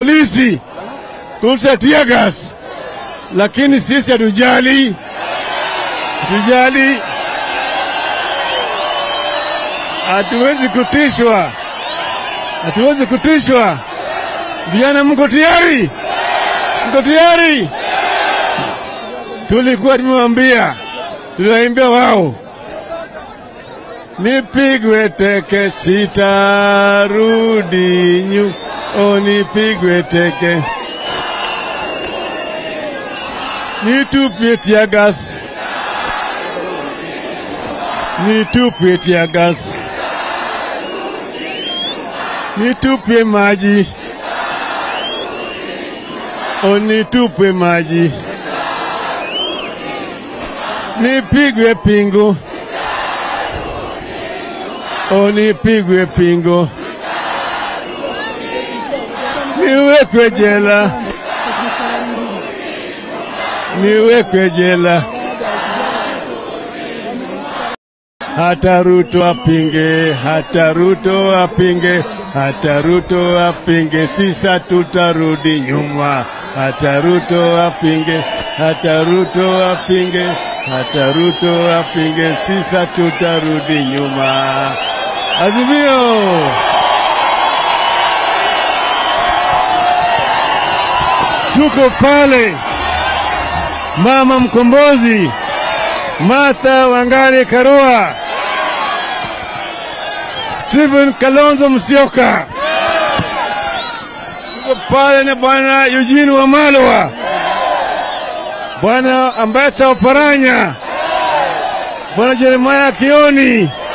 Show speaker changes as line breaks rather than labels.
polisi kurusha tear gas, lakini sisi hatujali, hatujali, hatuwezi kutishwa, hatuwezi kutishwa. Vijana, mko tayari? Mko tayari? Tulikuwa tumewambia, tuliwaimbia wao nipigwe teke sitarudi nyu o nipigwe teke nitupie tiagas nitupie tiagas nitupie maji o nitupie maji nipigwe pingu onipigwe pingo, niwekwe jela, niwekwe jela, hata Ruto apinge, hata Ruto apinge, hata Ruto apinge, sisa tutarudi nyuma, hata Ruto apinge, hata Ruto apinge, hata Ruto apinge, sisa tutarudi nyuma. Azimio! Tuko pale, mama mkombozi Martha Wangari Karua, Stephen Kalonzo Musyoka, tuko pale na bwana Eugene Wamalwa, bwana Ambassador Oparanya, bwana Jeremiah Kioni